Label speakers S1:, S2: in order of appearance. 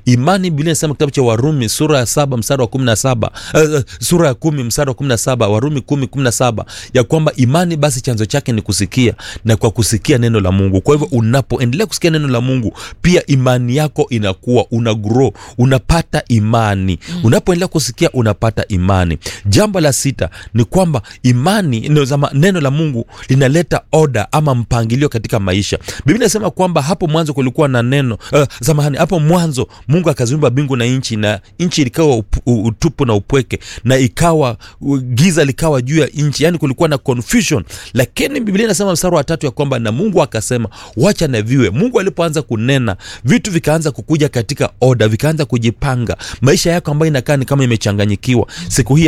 S1: imani biblia inasema kitabu cha warumi sura ya saba mstari wa kumi na saba uh, sura ya kumi mstari wa kumi na saba warumi kumi kumi na saba ya kwamba imani basi chanzo chake ni kusikia na kwa kusikia neno la mungu kwa hivyo unapoendelea kusikia neno la mungu pia imani yako inakuwa una grow unapata imani mm. unapoendelea kusikia unapata imani jambo la sita ni kwamba imani no, zama, neno la mungu linaleta oda ama mpangilio katika maisha biblia inasema kwamba hapo mwanzo kulikuwa na neno uh, samahani hapo mwanzo mungu akaziumba mbingu na nchi na nchi ilikawa up- u- utupu na upweke na ikawa u- giza likawa juu ya nchi yani kulikuwa na confusion lakini biblia inasema mstari wa tatu ya kwamba na mungu akasema wacha na viwe mungu alipoanza kunena vitu vikaanza kukuja katika oda vikaanza kujipanga maisha yako ambayo inakaa ni kama imechanganyikiwa siku hii